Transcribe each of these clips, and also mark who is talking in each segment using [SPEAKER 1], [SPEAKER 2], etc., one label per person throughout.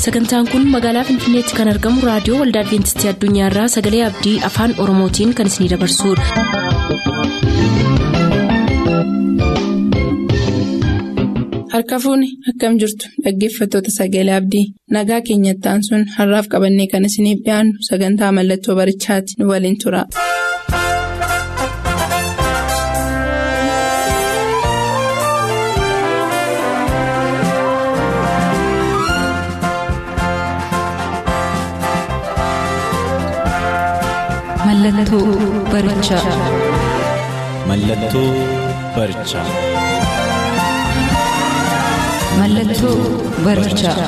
[SPEAKER 1] sagantaan kun magaalaa finfinneetti kan argamu raadiyoo waldaa adventistii addunyaarraa sagalee abdii afaan oromootiin kan isinidabarsudha.
[SPEAKER 2] harka fuuni akkam jirtu dhaggeeffattoota sagalee abdii nagaa keenyattaan sun har'aaf qabannee kan isiniif dhiyaannu sagantaa mallattoo barichaati nu waliin tura.
[SPEAKER 3] Mallattoo barichaa.
[SPEAKER 4] Mallattoo barichaa.
[SPEAKER 3] Mallattoo barichaa.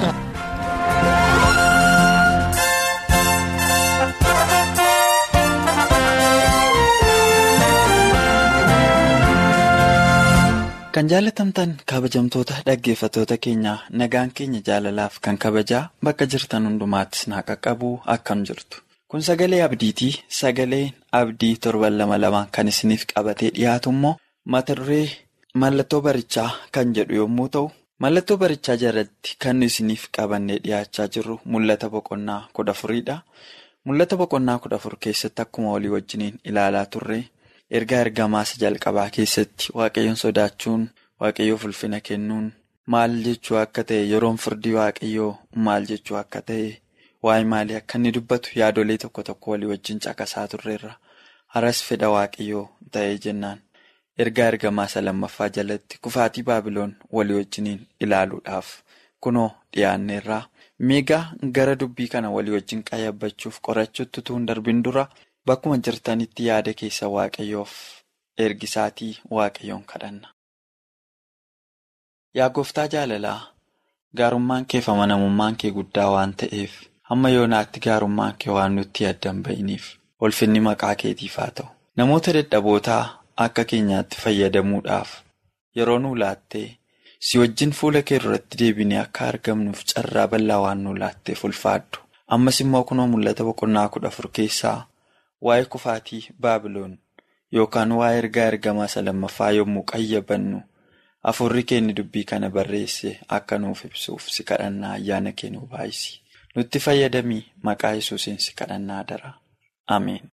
[SPEAKER 5] Kan jaalatamtan kabajamtoota dhaggeeffattoota keenyaa nagaan keenya jaalalaaf kan kabajaa bakka jirtan hundumaattis naa qaqqabu akkam jirtu. Kun sagalee abdiitii sagaleen abdii torban lama lamaan kan isiniif qabatee dhiyaatu immoo mata duree mallattoo barichaa kan jedhu yommuu ta'u mallattoo barichaa jalatti kan isiniif qabannee dhiyaachaa jirru mul'ata boqonnaa kudha afuriidha. Mul'ata boqonnaa kudha afur keessatti akkuma walii wajjiniin ilaalaa turre ergaa ergamaasa jalqabaa keessatti waaqayyoon sodaachuun waaqayyoof ulfina kennuun maal jechuu akka ta'e yeroon firdii waaqayyoo maal jechuu akka ta'e. Waa'ee maalii akka inni dubbatu yaadolee tokko tokko walii wajjin caqasaa turreerra. Haras fedha waaqayyoo ta'ee jennaan. Ergaa ergamaasa lammaffaa jalatti kufaatii baabiloon walii wajjiniin ilaaluudhaaf kunoo dhiyaanneerraa. Miigaa gara dubbii kana walii wajjin qayyabachuuf qorachuutti utuu hin darbin dura bakkuma jirtanitti yaada keessa waaqayyoof ergisaatii waaqayyoon kadhanna. Yaa gooftaa jaalalaa gaarummaan kee fi amanamummaan kee guddaa waan ta'eef. Hamma yoonaatti gaarummaan kee waan nutti addan ba'iniif ulfinni maqaa keetiif haa ta'u. Namoota dadhabootaa akka keenyaatti fayyadamuudhaaf yeroo nu laattee si wajjin fuula kee duratti deebinee akka argamnuuf carraa bal'aa waan nu laatteef ulfaadhu. Ammas immoo kunoo mul'ata boqonnaa kudha afur keessaa waa'ee kufaatii baabiloon yookaan waa'ee ergaa ergamaasa lammaffaa yommuu qayyabannu afurri keenya dubbii kana barreesse akka nuuf ibsuuf si kadhannaa ayyaana kee nu baay'isi. Nutti fayyadamii maqaa yesuusiin si kadhannaa dara. Ameen.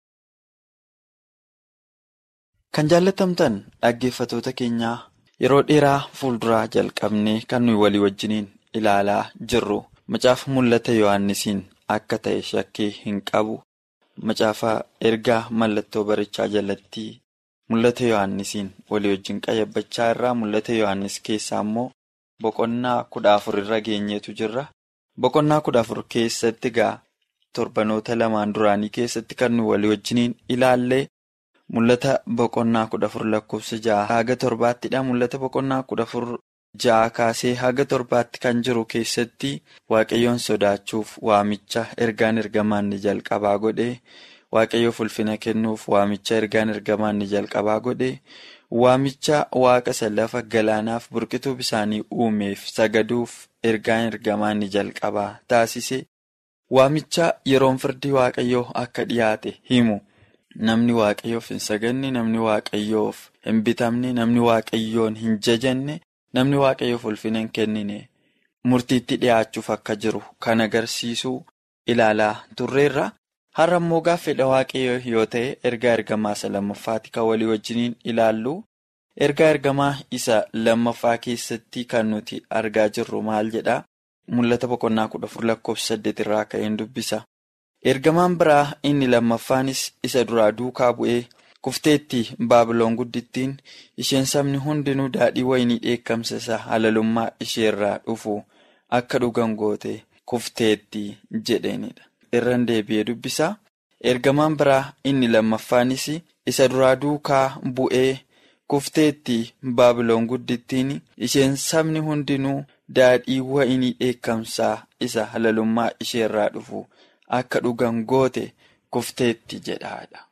[SPEAKER 5] Kan jaallatamtan dhaggeeffatoota keenyaa yeroo dheeraa fuulduraa jalqabnee kan nuyi walii wajjiniin ilaalaa jirru macaafa mul'ata Yohaannisiin akka ta'e shakkii hin qabu. Macaafa ergaa mallattoo barichaa jalatti mul'ata Yohaannisiin walii wajjin qayyabachaa irraa mul'ata Yohaannis keessaa immoo boqonnaa kudha afur irra geenyeetu jirra. Boqonnaa kudha afur keessatti gaa torbanoota lamaan duraanii keessatti kan nu walii wajjiniin ilaallee mul'ata boqonnaa kudha afur lakkoofsa ja'a haga torbaattidha. Mul'ata boqonnaa kudha afur ja'a kaasee haga torbaatti kan jiru keessatti waaqayyoon sodaachuuf waamicha ergaan ergamaan ni jalqabaa godhee waaqayyoof ulfina kennuuf waamicha ergaan ergamaan ni jalqabaa godhee. Waamicha waaqa lafa galaanaaf burqituu bisaanii uumeef sagaduuf ergaan ergamaan ni jalqabaa taasise waamicha yeroon firdii waaqayyoo akka dhiyaate himu namni waaqayyoof hin saganne namni waaqayyoof hin bitamne namni waaqayyoon hin jajanne namni waaqayyoof ulfina hin kennine murtiitti dhiyaachuuf akka jiru kan agarsiisu ilaalaa turreerra. Har'a immoo fedha waaqayyoo yoo ta'e ergaa ergamaa isa lammaffaati kan walii wajjiniin ilaallu. Ergaa ergamaa isa lammaffaa keessatti kan nuti argaa jirru maal jedhaa? Mul'ata boqonnaa kudha afur lakkoofsa saddeet irraa ka'een dubbisa. Ergamaan biraa inni lammaffaanis isa duraa duukaa bu'ee kufteetti baabiloon guddittiin isheen sabni hundinuu daadhii wayinii dheekkamsa isa halalummaa isheerraa dhufu akka dhugan goote kufteetti jedheenidha. irran deebi'ee dubbisa. Ergamaan biraa inni lammaffaanis isa duraa duukaa bu'ee kufteetti baabiloon guddittiin isheen sabni hundinuu daadhii wayinii dheekkamsaa isa halalummaa isheerraa dhufu akka dhugan goote kufteetti jedhaadha.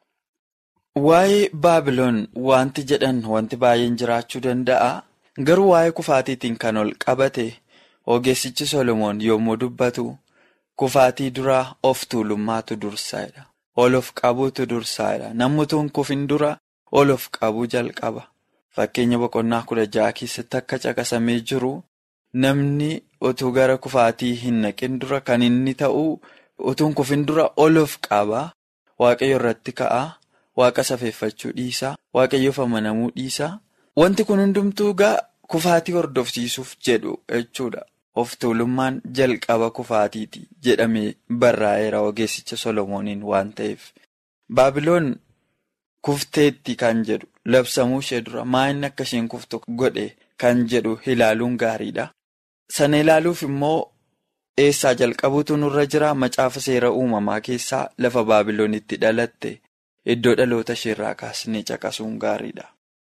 [SPEAKER 5] Waa'ee baabiloon wanti jedhan wanti baay'een jiraachuu danda'a. Garuu waa'ee kufaatiitiin kan ol qabate ogeessichi Solomoon yommuu dubbatu. Kufaatii duraa of tuulummaatu dursaadha. Ol of qabuutu dursaadha. Namni tun kufin dura ol of qabuu jalqaba. Fakkeenya boqonnaa kudha ja'a keessatti akka caqasamee jiru namni utuu gara kufaatii hin naqin dura kan inni ta'u utuun kufin dura oluuf qaba. Waaqayyo irratti ka'aa. Waaqa safeeffachuu dhiisaa. Waaqayyoof amanamuu dhiisaa. Wanti kun hundumtuu gaa kufaatii hordofsiisuuf jedhu jechuudha. Of tuulummaan jalqaba kufaatiiti jedhamee barraa'eera ogeessicha Solomooniin waan ta'eef. Baabiloon kufteetti kan jedhu labsamuu ishee dura maa inni akka isheen kuftu godhe kan jedhu ilaaluun gaariidha. Sana ilaaluuf immoo eessaa jalqabuutu nurra jira macaafa seera uumamaa keessaa lafa Baabiloonitti dhalatte iddoo dhaloota isheerraa kaasnee caqasuun gaariidha.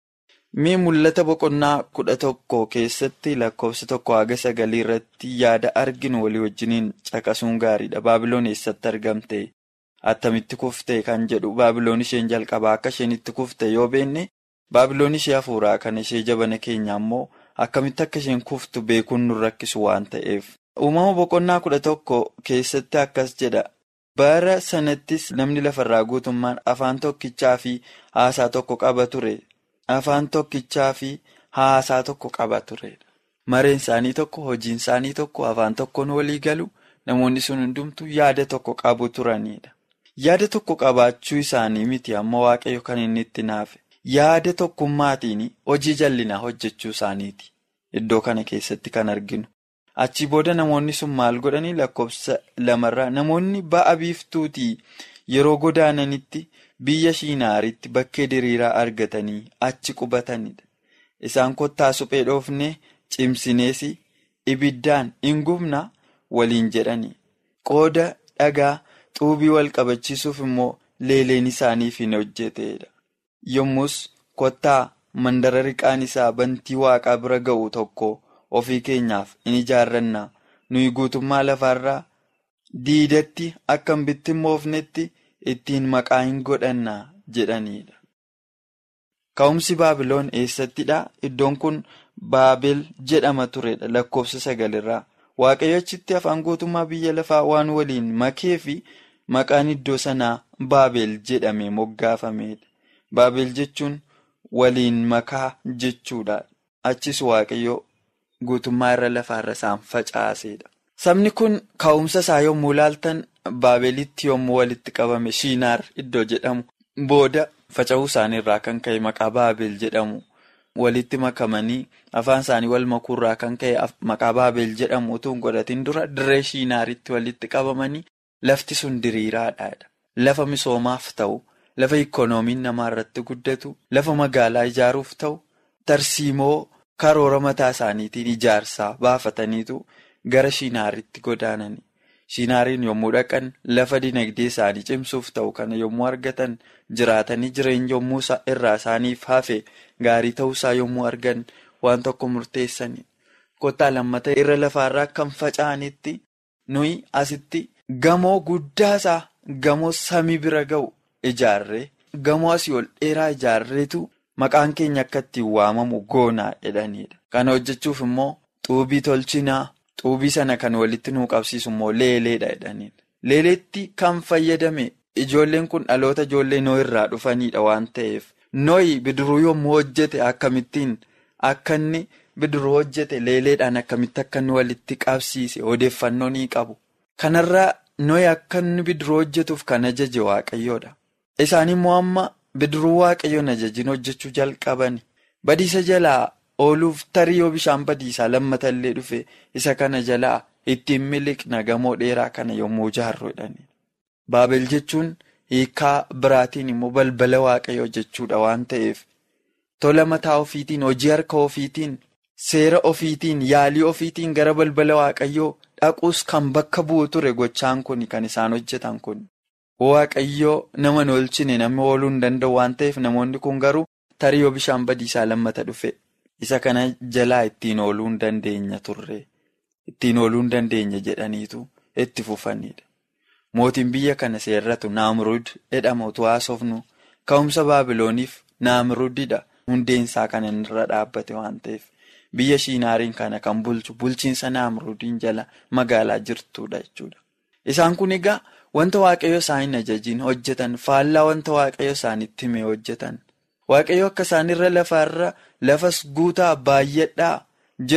[SPEAKER 5] Mee mul'ata boqonnaa kudha tokko keessatti lakkoofsa tokko haga sagalii irratti yaada arginu walii wajjiniin caqasuun gaariidha. Baabiloon eessatti argamte? Attamitti kufte kan jedhu Baabiloon isheen jalqabaa akka isheen itti kufte yoo beenne Baabiloon ishee hafuuraa kan ishee jabana keenya ammoo akkamitti akka isheen kuftu beekuun nu rakkisu waan ta'eef. Uumama boqonnaa kudha tokko keessatti akkas jedha. Bara sanattis namni lafarraa guutummaan afaan tokkichaa fi haasaa tokko qaba ture. Afaan tokkichaa fi haasaa tokko qaba ture. Mareen isaanii tokko, hojiin isaanii tokko, afaan tokkoon walii galu namoonni sun hundumtuu yaada tokko qabu turanidha. Yaada tokko qabaachuu isaanii miti amma waaqayyo kan inni itti naafe. Yaada tokkummaatiin hojii jallinaa hojjechuu isaaniiti. Iddoo kana keessatti kan arginu. Achi booda namoonni sun maal godhanii lakkoofsa lamarraa namoonni ba'a biiftuutii yeroo godaananitti. Biyya Shiinaaritti bakkee diriiraa argatanii achi qubatanidha. Isaan kottaa suphee dhoofnee cimsinees ibiddaan hin gubna waliin jedhani. Qooda dhagaa xuubii wal qabachiisuuf immoo leeleen isaaniif hin hojjetedha. Yommus kottaa mandara riqaan isaa bantii waaqaa bira ga'u tokko ofii keenyaaf in ijaarranna. Nuyi guutummaa lafaarraa diidatti akka hin bittimmoofnetti. ittiin maqaa hin godhannaa jedhanidha. Ka'umsi Baabiloon eessattidha? Iddoon kun Baabel jedhama turedha lakkoofsa sagalirraa. Waaqayyo achitti afaan guutummaa biyya lafaa waan waliin makee fi maqaan iddoo sanaa Baabel jedhamee moggaafamedha. Baabel jechuun waliin makaa jechuudha. Achis Waaqayyo guutummaa irra lafaarra isaan facaasedha. Sabni kun ka'umsa isaa yommuu ilaaltan Baabelitti yommuu walitti qabame Shiinaar iddoo jedhamu booda faca'uu isaaniirraa kan ka'e maqaa Baabel jedhamu walitti makamanii afaan isaanii wal makuurraa kan ka'e maqaa Baabel jedhamu utuu hin godhatin dura dirree Shiinaaritti walitti qabamanii lafti sun diriiraadha. Lafa misoomaaf ta'u, lafa ikkonoomiin namaa irratti guddatu, lafa magaalaa ijaaruuf ta'u, tarsiimoo karoora mataa isaaniitiin ijaarsaa baafataniitu gara Shiinaaritti godaanani. Shiinaariin yommuu dhaqan lafa dinagdee isaanii cimsuuf ta'u kana yommuu argatan jiraatanii jireenya yommuu irraa isaaniif hafe gaarii ta'uusaa yommuu argan waan tokko murteessani. Kottaa lammata irra lafaarraa kan faca'anitti nuyi asitti gamoo guddaasaa gamoo samii bira ga'u ijaarree gamoo asii ol dheeraa ijaarreetu maqaan keenya akka ittiin waamamu goonaa jedhanidha. Kana hojjechuuf immoo xuubii tolchinaa. Xuubii sana kan walitti nuu qabsiisu immoo leeleedha jedhanidha. Leeleetti kan fayyadame ijoolleen kun dhaloota ijoollee noo irraa dhufanidha waan ta'eef nooyi bidiruu yommuu hojjete akkamittiin akka inni bidiruu hojjete leeleedhaan akkamitti akka inni walitti qabsiise odeeffannoo ni qabu. Kanarraa nooyi akka inni bidiruu hojjetuuf kan ajaje waaqayyoodha. Isaan immoo amma bidiruu waaqayyoon ajajiin hojjechuu jalqabani. Badiisa jalaa. Ooluuf tarii yoo bishaan badiisaa lammata illee dhufe isa kana jalaa ittiin miliqna gamoo dheeraa kana yommuu ijaarru jedhani. Baabel jechuun hiikaa biraatiin immoo balbala waaqayyoo jechuudha waan ta'eef tola mataa ofiitiin hojii harka ofiitiin seera ofiitiin yaalii ofiitiin gara balbala waaqayyoo dhaquus kan bakka bu'u ture gochaan kun kan isaan hojjetan kun. Waaqayyoo nama hin oolchine namni ooluu hin danda'u waan ta'eef namoonni kun garuu tarii yoo bishaan badiisaa lammata dhufe. Isa kana jalaa ittiin ooluu hin dandeenya turre ittiin ooluu hin dandeenya jedhaniitu itti fufanidha. Mootiin biyya kana seerratu Naamruud jedhama utuu haasofnu ka'umsa Baabilooniif Naamruudidha hundeensaa kan inni irra dhaabbate waan ta'eef biyya Shiinaariin kana kan bulchu bulchiinsa Naamruudiin jala magaalaa jirtudha jechuudha. Isaan kun egaa wanta waaqayyo isaan hin ajajiin hojjetan faallaa wanta waaqayyo isaanitti himee hojjetan. Waaqayyo akka isaan irra lafaarra lafas guutaa baay'adhaa jedhu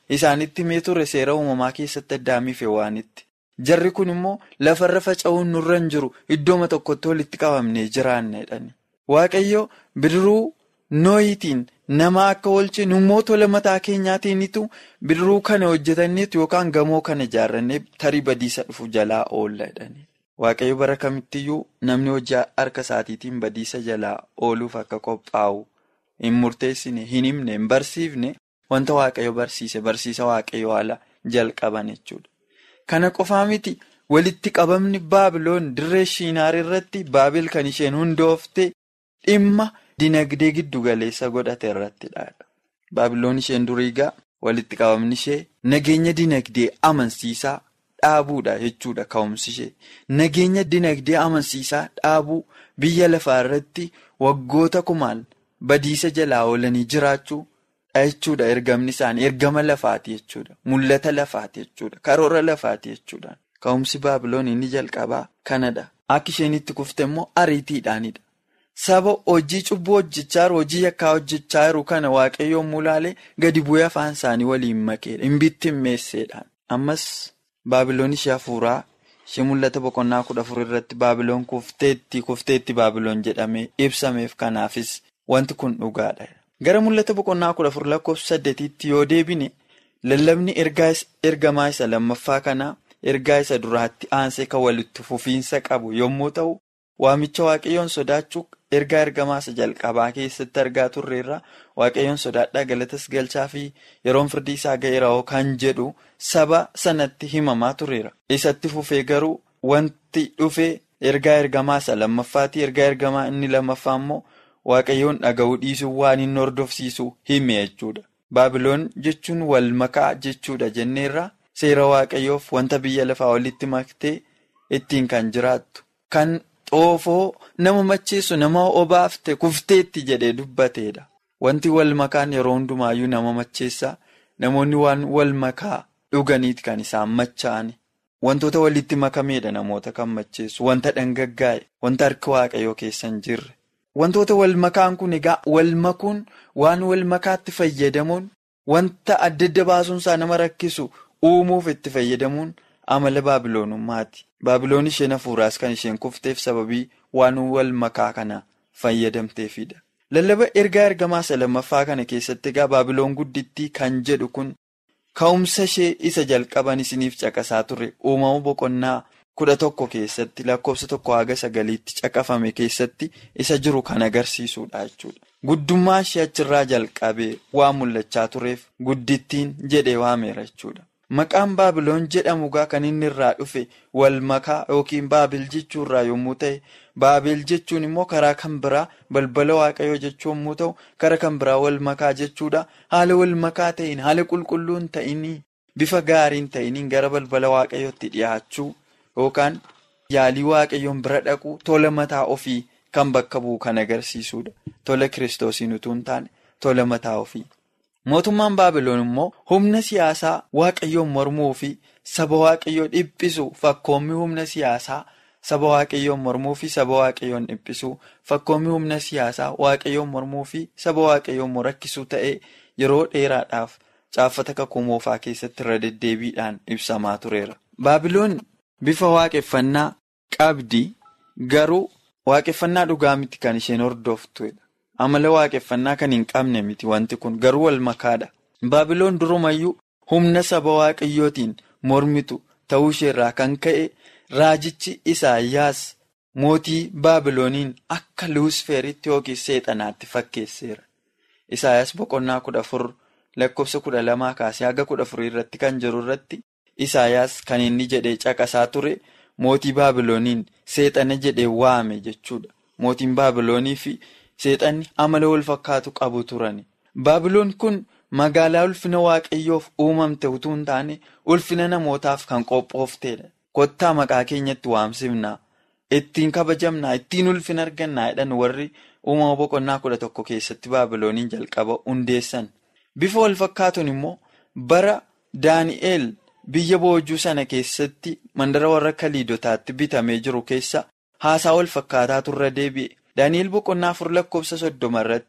[SPEAKER 5] isaanitti himee ture seera uumamaa keessatti addaamiif hewaanitti. Jarri kun immoo lafarra faca'uun nurra hin jiru iddooma tokkotti walitti qabamnee jiraanna jedhani. Waaqayyo bidiruu nooyitiin nama akka oolche immoo tola mataa keenyaatiinitu bidiruu kana hojjetanneetu yookaan gamoo kana ijaarrannee tarii badiisa dhufu jalaa oolla jedhani. Waaqayyo bara kamittiyyuu namni hojii harka isaatiitiin badiisa jalaa ooluuf akka qophaa'u hin murteessine, hin himne, hin barsiifne wanta waaqayyo barsiise barsiisa waaqayyo haala jalqaban jechuudha. Kana qofaa miti walitti qabamni baabiloon dirree shiinaar irratti baabil kan isheen hundoofte dhimma dinagdee giddu galeessa godhate irrattidha. Baabiloon isheen duriigaa walitti qabamni ishee nageenya dinagdee amansiisaa dhaabuudha jechuudha ka'umsi ishee. Nageenya dinagdee amansiisaa dhaabuu biyya lafaa irratti waggoota kumaan badiisa jalaa oolanii jiraachuu. jechuudha ergamni isaanii ergama lafaati jechuudha mul'ata lafaati jechuudha karoora lafaati jechuudha ka'umsi baabiloon inni jalqabaa kanadha akka isheen itti kufte immoo ariitiidhaanidha saba hojii cubbuu hojjechaa jiru hojii yakkaa hojjechaa jiru kana waaqayyoon mulaalee gadi bu'ee afaan isaanii waliin makeedha hin bittimmeesseedhaan ammas baabiloon ishee hafuuraa ishee mul'ata boqonnaa kudha afur irratti baabiloon kufteetti kufteetti baabiloon jedhamee ibsameef kanaafis wanti kun dhugaadha. Gara mul'ata boqonnaa kudha afur lakkoofsa saddeetiitti yoo deebine lallabni ergamaa isa lammaffaa kanaa ergaa isa duraatti aansee kan walitti fufiinsa qabu yommuu ta'u waamicha waaqayyoon sodaachuu ergaa ergamaa isa jalqabaa keessatti argaa turreerra waaqayyoon sodaadhaa galatas galchaa fi yeroon firdii isaa ga'eera kan jedhu saba sanatti himamaa tureera. Isatti fufee garuu wanti dhufee ergaa ergamaa isa lammaffaati ergaa ergamaa inni lammaffaa immoo. Waaqayyoon dhaga'uu dhiisuu waan inni hordofsiisu hime jechuudha. Baabiloon jechuun wal makaa jechuudha jenneerra seera waaqayyoof wanta biyya lafaa walitti maktee ittiin kan jiraattu. Kan xoofoo nama macheessu nama obaafte kufteetti jedhee dubbateedha. Wanti wal makaan yeroo hundumaayyuu nama macheessa. Namoonni waan wal makaa dhuganiiti kan isaan machaa'ani. Wantoota walitti makameedha namoota kan macheessu. Wanta dhangaggaa'e, wanta harka waaqayyoo keessa hin jirre. Wantoota wal makaan kun egaa wal makuun waan wal makaatti fayyadamuun wanta adda adda baasuunsaa nama rakkisu uumuuf itti fayyadamuun amala baabiloonummaati. Baabiloon isheen hafuuraas kan isheen kufteef sababii waan wal makaa kana fayyadamteefidha. Lallaba ergaa ergamaa isa lammaffaa kana keessatti egaa baabiloon guddittii kan jedhu kun ka'umsa ishee isa jalqaban isiniif caqasaa ture uumama boqonnaa. kudha tokko keessatti lakkoofsa tokko haga sagaliitti caqafame keessatti isa jiru kan agarsiisudha jechuudha. Guddummaa ishee achirraa jalqabee waan mul'achaa tureef guddittiin jedhee waameera jechuudha. Maqaan baabiloon jedhamu gaa kan inni irraa dhufe wal makaa yookiin baabil jechuurraa yommuu ta'e baabil jechuun immoo karaa kan biraa balbala waaqayyoo jechuu yommuu ta'u karaa kan biraa wal makaa jechuudha haala wal makaa ta'in haala qulqulluun ta'inii bifa gaariin ta'iniin gara balbala waaqayyootti dhiyaachuu. Yookaan yaalii waaqayyoon bira dhaqu tola mataa ofii kan bakka bu'u kan agarsiisudha. Tola kiristoosiin utuu hin taane tola mataa ofii. Mootummaan Baabiloon immoo humna siyaasaa waaqayyoon mormuu fi saba waaqayyoo dhiphisu fakkoommi humna siyaasaa saba waaqayyoon mormuu fi saba waaqayyoon dhiphisu fakkoommi humna siyaasaa waaqayyoon mormuu fi saba waaqayyoon rakkisuu ta'ee yeroo dheeraadhaaf caaffata kakuu moofaa keessatti irra deddeebiidhaan ibsamaa tureera. Baabiloon. Bifa waaqeffannaa qabdi garuu waaqeffannaa dhugaa miti kan isheen hordoftudha. Amala waaqeffannaa kan hin qabne miti wanti kun garuu wal makaadha. Baabiloon durumayyuu humna saba waaqayyootiin mormitu ta'uu isheerraa kan ka'e raajichi Isaayyaas mootii Baabilooniin akka luusfeeritti yookiin seexanaatti fakkeesseera. Isaayyaas boqonnaa kudha afur lakkoofsa kudha lamaa kaasee haga kudha afurii irratti kan jiru irratti. Isaayyaas kan inni jedhee caqasaa ture mootii Baabilooniin seexana jedhee waame jechuudha. Mootiin Baabiloonii fi seexanni amala wal fakkaatu qabu turani. Baabiloon kun magaalaa ulfina waaqayyoof uumamte utuu hin taane ulfina namootaaf kan qophoofteedha. Kottaa maqaa keenyatti waamsifnaa. Ittiin kabajamnaa, ittiin ulfina argannaa jedhan warri uumama boqonnaa kudha tokko keessatti Baabilooniin jalqaba hundeessan. Bifa wal fakkaatuun immoo bara Daani'eel. Biyya boojuu sana keessatti mandara warra kaliidotaatti bitamee jiru keessa haasaa wal fakkaataa turre deebi'e. Daani'el boqonnaa afur lakkoofsa soddoma irratti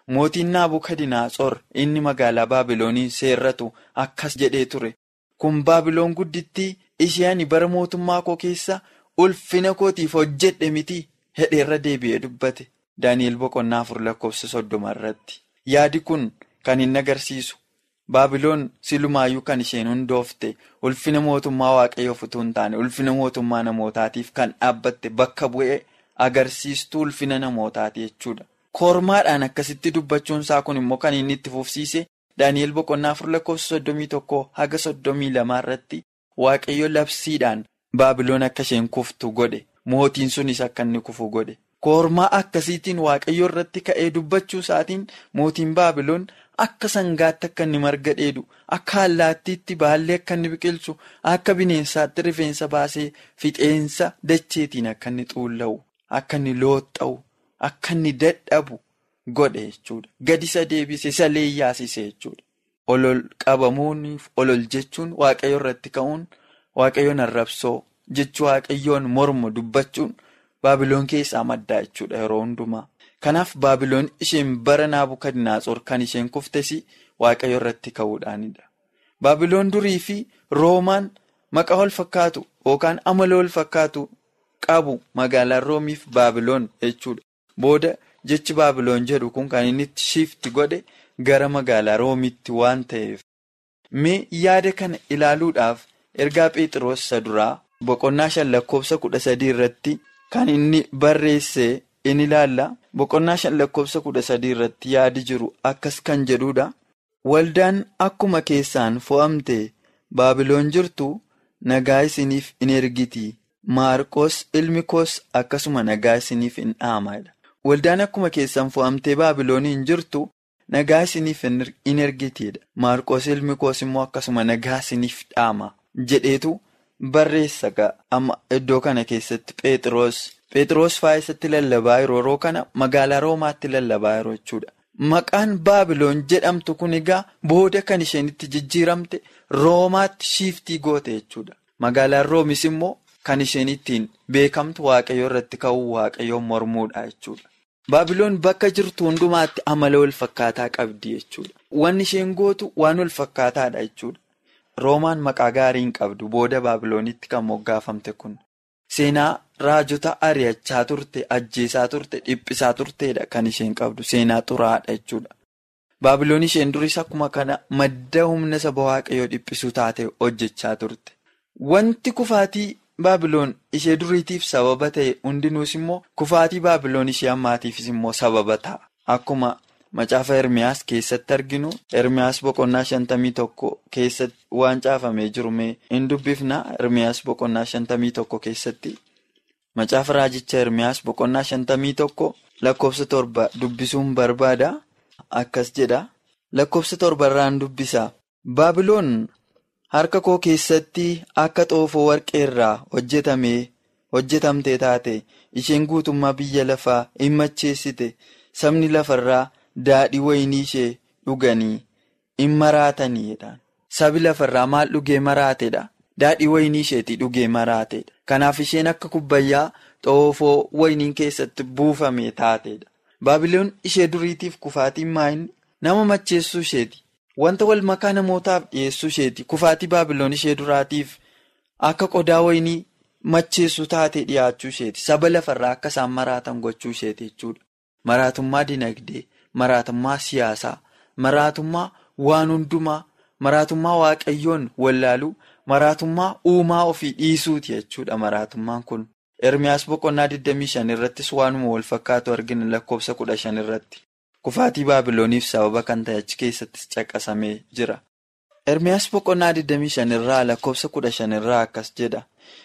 [SPEAKER 5] mootiin Naabukadinaatsor inni magaalaa Baabiloonii seerratu akkas jedhee ture. Kun Baabiloon guddittii ishee ani bara mootummaa koo keessa ulfina kootiif hojjedhe miti hedheerra deebi'ee dubbate. Daani'el boqonnaa afur lakkoofsa soddoma irratti. Yaadi kun kan inni agarsiisu Baabiloon silumaayyuu kan isheen hundoofte ulfina mootummaa waaqayyoof utuu hin taane ulfina mootummaa namootaatiif kan dhaabbatte bakka bu'ee agarsiistuu ulfina namootaati jechuudha. Kormaadhaan akkasitti dubbachuun isaa kun immoo kan inni itti fufsiise Daani'el boqonnaa afur lakkoofsa soddomii tokkoo haga soddomii lamaa irratti waaqayyo labsiidhaan Baabiloon akka isheen kuftu godhe mootiin sunis akka inni kufu godhe. Kormaa akkasiitiin waaqayyo irratti ka'ee dubbachuu isaatiin mootiin Baabiloon akka sangaatti akka inni marga dheedu akka allaattiitti baallee akka inni biqilchu akka bineensaatti rifeensa baasee fixeensa dacheetiin akka inni xuulla'u akka inni looxxa'u akka inni dadhabu godhe jechuudha. Gadi isa deebise isa leeyyaasise jechuudha. Olol qabamuuniif olol jechuun waaqayyo irratti ka'uun waaqayyoon arrabsoo jechuu waaqayyoon mormu dubbachuun. Baabiloon keessaa maddaa jechuudha yeroo hundumaa. Kanaaf Baabiloon isheen bara Naabukadnaatsor kan isheen kuftes waaqayyo irratti ka'uudhaanidha. Baabiloon durii fi Roomaan maqaa wal fakkaatu yookaan amala wal fakkaatu qabu magaalaan Roomiif Baabiloon jechuudha. Booda jechi Baabiloon jedhu kun kan inni itti shifti godhe gara magaalaa Roomitti waan ta'eef. Mee yaada kana ilaaluudhaaf ergaa Phexros isa duraa boqonnaa shan lakkoofsa kudha sadii irratti. Kan inni barreesse in ilaalla boqonnaa shan lakkoofsa kudha sadii irratti yaadi jiru akkas kan jedhudha. Waldaan akkuma keessaan fo'amte Baabiloon jirtu nagaa isiniif in ergiti. Maarqos ilmi koos akkasuma nagaa isiniif in dhaamadha. Waldaan akkuma keessaan fo'amtee Baabilooniin jirtu nagaa isiniif in ergitidha. Maarqos ilmi koos immoo akkasuma nagaa isiniif dhaama jedheetu. Barreessa amma iddoo kana keessatti Phexros Phexros faayisatti lallabaa yeroo kana magaalaa Roomaatti lallabaa yeroo jechuudha. Maqaan Baabiloon jedhamtu kun egaa booda kan isheen itti jijjiiramte Roomaatti shiiftii goote jechuudha. Magaalaan Roomis immoo kan isheen ittiin beekamtu waaqayyo irratti ka'uu waaqayyoon mormuudha jechuudha. Baabiloon bakka jirtu hundumaatti amala wal fakkaataa qabdi jechuudha. Wanni isheen gootu waan wal fakkaataadha jechuudha. Roomaan maqaa gaarii hin qabdu booda Baabiloonitti kan moggaafamte kun seenaa raajota ari'achaa turte ajjeesaa turte dhiphisaa turteedha kan isheen qabdu seenaa xuraadha jechuudha. Baabiloon isheen duris akkuma kana madda humna saba waaqayyoo dhiphisuu taate hojjechaa turte. Wanti kufaatii Baabiloon ishee duriitiif sababa ta'e hundinuus immoo kufaatii Baabiloon ishee ammaatiifis immoo sababa ta'a. Akkuma Macaafa Ermiyaas keessatti arginu Ermiyaas boqonnaa shantamii tokko keessatti waan caafamee jiru mee hin dubbifna Ermiyaas boqonnaa shantamii tokko keessatti Macaafa Raajicha Ermiyaas boqonnaa shantamii tokko lakkoofsa torba dubbisuun barbaada. Akkas jedha lakkoofsa torbarraan dubbisa. Baabiloon harka koo keessatti akka xoofoo warqee irraa hojjetamee hojjetamtee taate isheen guutummaa biyya lafaa hin macheessite sabni lafarraa. Daadhii wayinii ishee dhuganii in maraataniidha. Sabi lafarraa maal dhugee maraateedha? Daadhii wayinii isheetii dhugee maraateedha. Kanaaf isheen akka kubbayyaa xoofoo wayiniin keessatti buufame taateedha. Baabiloon ishee duriitiif kufaatiin maayinni nama macheessuu isheeti. Wanta wal makaa namootaaf dhiyeessuu isheeti. Kufaatii Baabiloon ishee duraatiif akka qodaa wayinii macheessuu taatee dhiyaachuu isheeti. Saba lafarraa akka isaan maraatan gochuu isheeti jechuudha. Maraatummaa dinagdee. Maraatummaa siyaasaa, maraatummaa waan hundumaa, maraatummaa waaqayyoon wallaaluu, maraatummaa uumaa ofii dhiisuuti jechuudha maraatummaan kun. Ermiyaas boqonnaa 25 irrattis waanuma wal fakkaatu argina lakkoofsa 15 irratti. Kufaatii Baabilooniif sababa kan ta'e achi keessattis caqasamee jira. Ermiyaas boqonnaa 25 irraa lakkoofsa 15 irraa akkas jedha.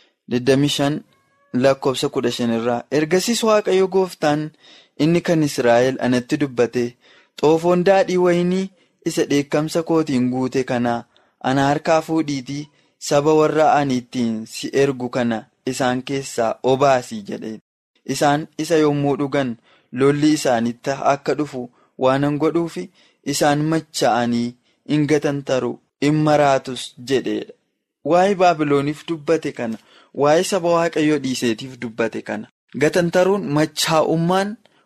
[SPEAKER 5] 25 lakkoofsa 15 irraa ergasiis waaqayyo gooftaan. Inni kan Israa'el anatti dubbate xoofoon daadhii wayinii isa dheekkamsa kootiin guute kana ana harkaa fuudhiitii saba warra ani ittiin si ergu kana isaan keessaa obaasii jedheen. Isaan isa yommuu dhugan lolli isaanitti akka dhufu waanan godhuufi isaan macha'anii hin gatantaru hin maraatus jedheedha. Waa'ee Baabilooniif dubbate kana waa'ee saba waaqayyoo dhiiseetiif dubbate kana gatantaruun machaa'ummaan.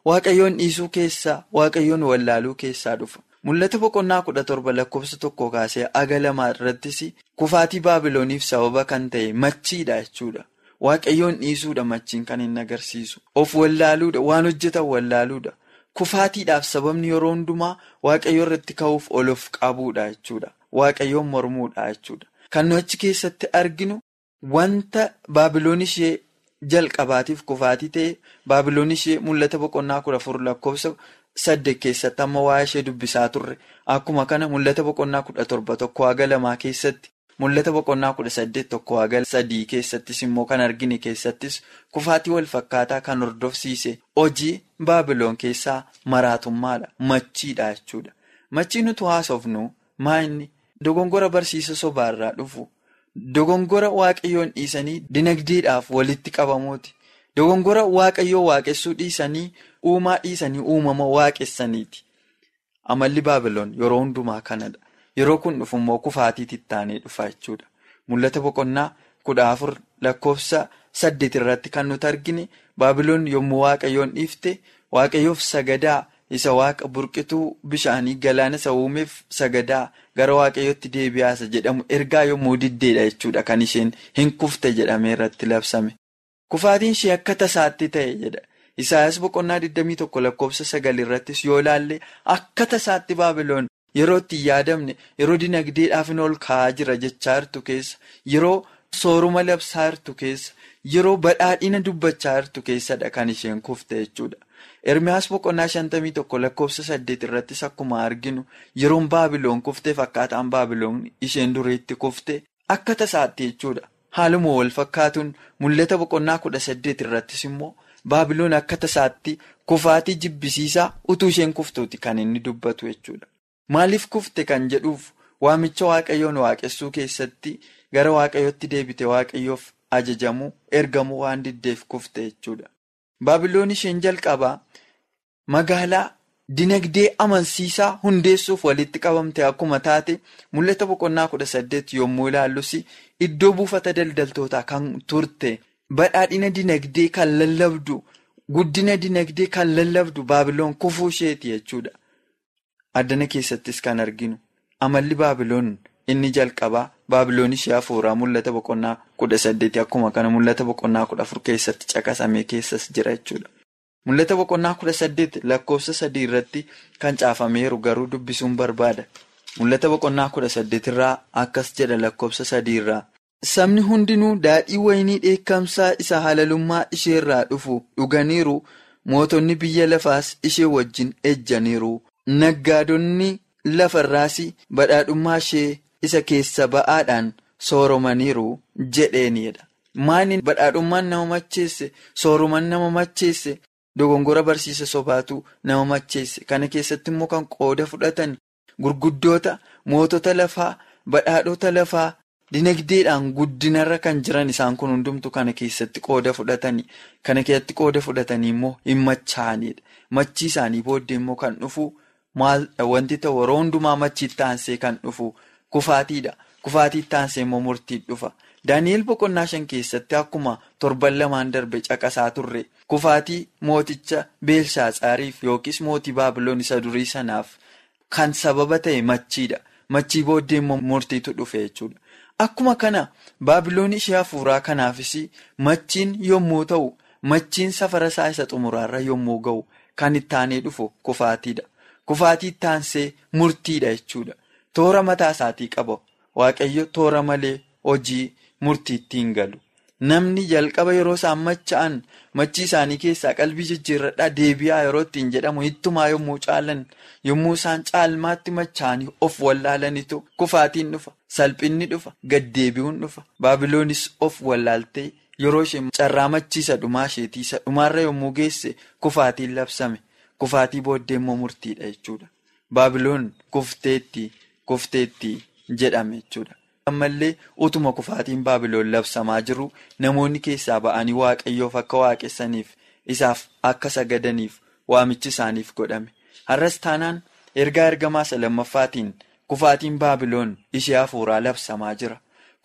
[SPEAKER 5] waaqayyoon dhiisuu keessaa waaqayyoon wallaaluu keessaa dhufa. Mul'ata boqonnaa kudha torba lakkoofsa tokko kaasee aga lamaa irrattis kufaatii baabilooniif sababa kan ta'e machiidha jechuudha. Waaqayyoon dhiisuudha machiin kan inni agarsiisu. Of wallaaluudha waan hojjetan wallaaluudha. Kufaatiidhaaf sababni yeroo hundumaa waaqayyo irratti ka'uuf ol of qabuudha jechuudha. Waaqayyoon mormuudha jechuudha. Kan nu achi keessatti arginu wanta baabiloon ishee jalqabaatiif kufaatii ta'e baabiloon ishee mul'ata boqonnaa kudha afur lakkoofsa saddeet keessatti amma waa'ee ishee dubbisaa turre akkuma kana mul'ata boqonnaa kudha torba tokko haga lamaa keessatti mul'ata boqonnaa kudha saddeet tokko haga sadii keessattis immoo kan argine keessattis kufaatii wal fakkaataa kan hordofsiise hojii baabiloon keessaa maraatummaadha machiidha jechuudha. Machii nuti haasofnu maa inni dogongora barsiisa sobaarraa dhufu. Dogongora waaqayyoon dhiisanii dinagdeedhaaf walitti qabamuuti. Dogongora waaqayyoo waaqessuu dhiisanii uumaa dhiisanii uumama waaqessaniiti. Amalli baabiloon yeroo hundumaa kanadha. Yeroo kun dhufu immoo kufaatiitti ittaanee dhufa jechuudha. Mul'ata boqonnaa kudha afur lakkoofsa saddeet irratti kan nuti argine baabiloon yommuu waaqayyoon dhiifte waaqayyoof sagadaa isa waaqa burqituu bishaanii galaana isa uumeef sagadaa gara waaqayyootti deebi'aasa jedhamu ergaa yommuu diddeedha jechuudha kan isheen hin kufte jedhamee irratti labsame. Kufaatiin ishee akka tasaatti ta'e jedha. Isaayyaas boqonnaa 21 lakkoofsa sagal irrattis yoo ilaalle akka tasaatti baabiloon yeroo itti yaadamne yeroo dinagdeedhaaf ol ka'aa jira jechaa jirtu keessa yeroo sooruma labsaa jirtu keessa yeroo badhaadhina dubbachaa jirtu keessadha kan isheen kufte jechuudha. Ermiyaas boqonnaa 51 lakkoofsa 8 irrattis akkuma arginu yeroon baabiloon kufteef akkaataan baabiloon isheen duriitti kufte akka tasaatti jechuudha. Haaluma wal fakkaatuun mul'ata boqonnaa 18 irrattis immoo baabiloon akka tasaatti kufaatii jibbisiisaa utuu isheen kuftuuti kan inni dubbatu jechuudha. Maaliif kufte kan jedhuuf waamicha waaqayyoon waaqessuu keessatti gara waaqayyootti deebite waaqayyoof ajajamuu ergamuu waan diddeef kufte jechuudha. Baabiloon isheen jalqabaa magaalaa dinagdee amansiisaa hundeessuuf walitti qabamte akkuma taate mul'ata boqonnaa kudha saddeet yommuu ilaallus iddoo buufata daldaltootaa kan turte badhaadhina dinagdee kan lallabdu guddina dinagdee kan lallabdu baabiloon kufuu isheeti jechuudha. Addana keessattis kan arginu amalli baabiloon inni jalqabaa baabiloon ishee hafuuraa mul'ata boqonnaa kudha saddeeti akkuma kana mul'ata boqonnaa kudha afur keessatti caqasamee keessas jira jechuudha. Mul'ata boqonnaa kudha saddeet lakkoofsa sadii irratti kan caafameeru garuu dubbisuun barbaada. Mul'ata boqonnaa kudha saddeet irraa akkas jedha lakkoofsa sadii irraa. Sabni hundinuu daadhii wayinii dheekkamsaa isa halalummaa isheerraa dhufu dhuganiiru mootonni biyya lafaas ishee wajjin ejjaniiru. Naggaadonni lafarraas badhaadhummaa ishee isa keessa ba'aadhaan sooromaniiru jedheenidha. Maaliin badhaadhummaan nama macheesse sooruman nama macheesse dogongora barsiisa sobaatu nama macheesse kana keessatti immoo kan qooda fudhatan gurguddoota mootota lafaa badhaadhota lafaa dinagdeedhaan guddinarra kan jiran isaan kun hundumtu kana keessatti qooda fudhatanii kana keessatti qooda fudhatanii immoo hin machaa'anidha. Machii isaanii booddee immoo kan dhufu. Maal wanti ta'u yeroo hundumaa machiitti aansee kan dhufu kufaatiidha. Kufaatiitti aansee immoo murtii dhufa. Daani'eel boqonnaa shan keessatti akkuma torban lamaan darbe caqasaa turre kufaatii mooticha Beelshaaxaariif yookiis mootii Baabiloon isa durii sanaaf kan sababa ta'e machiidha. Machii booddee immoo murtiitu dhufe jechuudha. Akkuma kana Baabiloon ishee hafuuraa kanaafis machiin yommuu ta'u machiin safara isaa isa xumuraarra yommuu ga'u kan itti aanee dhufu kufaatiidha. Kufaatii itti aansee murtiidha jechuudha. Toora mataa isaatii qaba. Waaqayyo toora malee hojii murtiitti hin galu. Namni jalqaba yeroo isaan macha'an machii isaanii keessaa qalbii jijjiirradhaa deebi'aa yeroo ittiin jedhamu hittumaa yommuu caalan yommuu isaan caalmaatti macha'anii of wallaalanitu kufaatiin dhufa. Salphinni dhufa. Gaddeebi'uun dhufa. Baabiloonis of wallaaltee yeroo isheen carraa machiisa dhumaa isheetiisa dhumaarra yommuu geesse kufaatiin labsame. Kufaatii booddee immoo murtiidha jechuudha. Baabiloon kufteetti kufteetti jedhame jechuudha. Ammallee utuma kufaatiin Baabiloon labsamaa jiru namoonni keessaa ba'anii waaqayyoof akka waaqessaniif isaaf akka sagadaniif waamichi isaaniif godhame. Har'as taanaan ergaa ergamaa isa lammaffaatiin kufaatiin Baabiloon ishee hafuuraa labsamaa jira.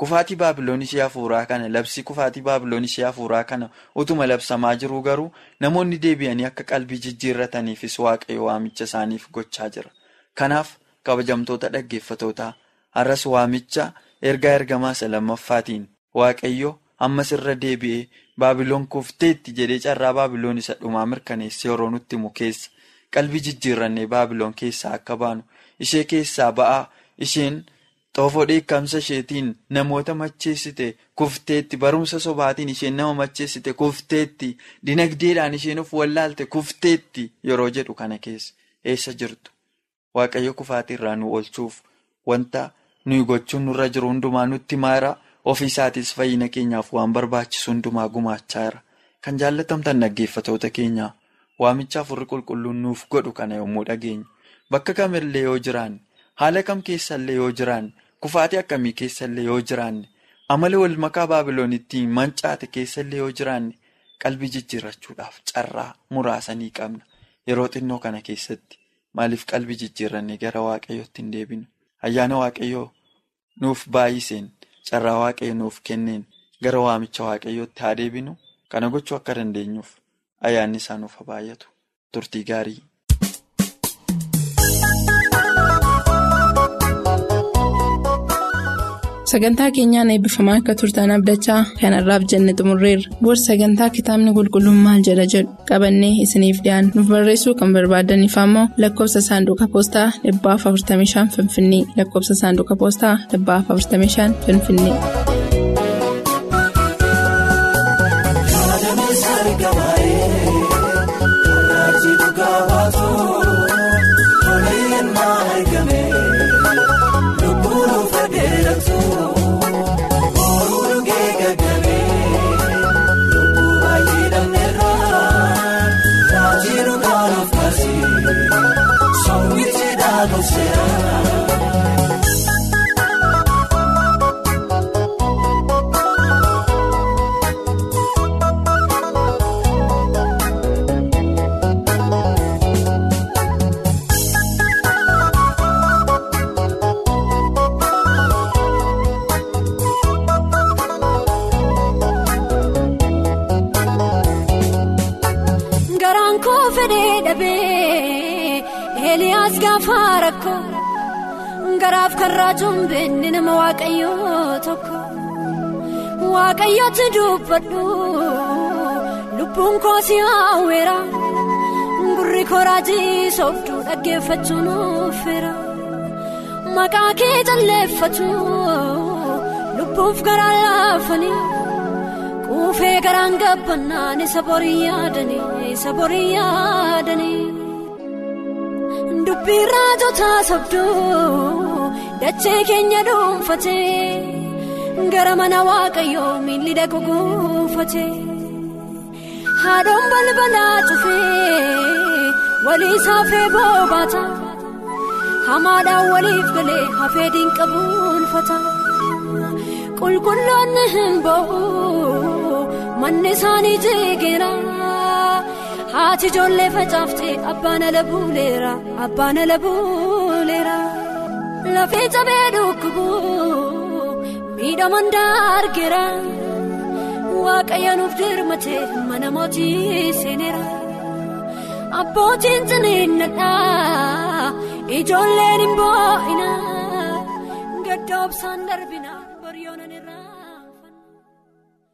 [SPEAKER 5] Kufaatii baabiloon ishee hafuuraa kana labsii kufaatii baabiloon ishee hafuuraa kana utuma labsamaa jiruu garuu namoonni deebi'anii akka qalbii jijjiirrataniifis waaqayyo waamicha isaaniif gochaa jira. Kanaaf kabajamtoota dhaggeeffatootaa har'as waamicha ergaa ergamaa isa lammaffaatiin waaqayyo ammas irra deebi'ee baabiloon kufteetti jedhee carraa baabiloon isa dhumaa mirkaneessee yeroo nutti himu keessa qalbii jijjiirrannee baabiloon keessaa akka baanu ishee keessaa ba'aa isheen. xoofoo dheekkamsa isheetiin namoota macheessite kufteetti barumsa sobaatiin isheen nama macheessite kufteetti dinagdeedhaan isheen of wallaalte kufteetti yeroo jedhu kana keessa eessa jirtu waaqayyo kufaatii irraa nu oolchuuf wanta nuyi gochuun nurra jiru hundumaa nutti maara ofiisaatis fayyina keenyaaf waan barbaachisu hundumaa gumaachaa jira kan jaallatamtan dhaggeeffatoota keenyaa waamicha afurri qulqulluun nuuf godhu kana yommuu dhageenyu bakka kamillee yoo jiraanne haala kam keessallee yoo jiraanne. Kufaatii akkamii keessallee yoo jiraanne amala wal makaa baabiloonitti mancaate keessallee yoo jiraanne qalbii jijjiirrachuudhaaf carraa muraasa ni qabna. Yeroo xinnoo kana keessatti maaliif qalbii jijjiirrannee gara waaqayyootti hin deebinu? Ayyaana waaqayyoo nuuf baay'iseen carraa waaqayyo nuuf kenneen gara waamicha waaqayyootti haa deebinu. Kana gochuu akka dandeenyuuf ayyaanni isaa nuuf haa baay'atu. Turtii gaarii.
[SPEAKER 2] Sagantaa keenyaan eebbifamaa akka turtan abdachaa kanarraaf jenne xumurreerra. Boorsii sagantaa kitaabni qulqulluun maal jedha jedhu qabannee isiniif dhiyaanna. Nuuf barreessuu kan barbaadaniif ammoo lakkoofsa saanduqa poostaa 45 Finfinnee lakkoofsa saanduqa poostaa 45 Finfinnee.
[SPEAKER 6] Eliyaas gaafa rakkoo garaaf karraa jumbenni nama waaqayyoo tokko waaqayyooti dubbadhu lubbuun koosii hawweera gurri koraajii sooftuu dhaggeeffachuun offeera maqaa kee jalleeffatu lubbuuf garaa laafanii quufee garaan gabbannaan isa borii yaadanii isa borii yaadanii. Dubbii raajotaa sobduu dachee keenya dhuunfatee gara mana waaqayyoo miilli dhaqu guunfatee haadhoon balbalaa cufee walii saafee boobaata hamaadhaan waliif galee hafee diinqabuunfata qulqulloonni hin ba'u manni isaanii jeegeera. Haati ijoollee facaaftee abbaan ala buuleera abbaan ala buuleera lafee cabee dhukkubu miidhaman daargeera waaqayyo nuuf dirmatee mana mootii seeneera abbootiin ciniinnadhaa ijoolleen hin boo'ina gaddoobsaan darbina.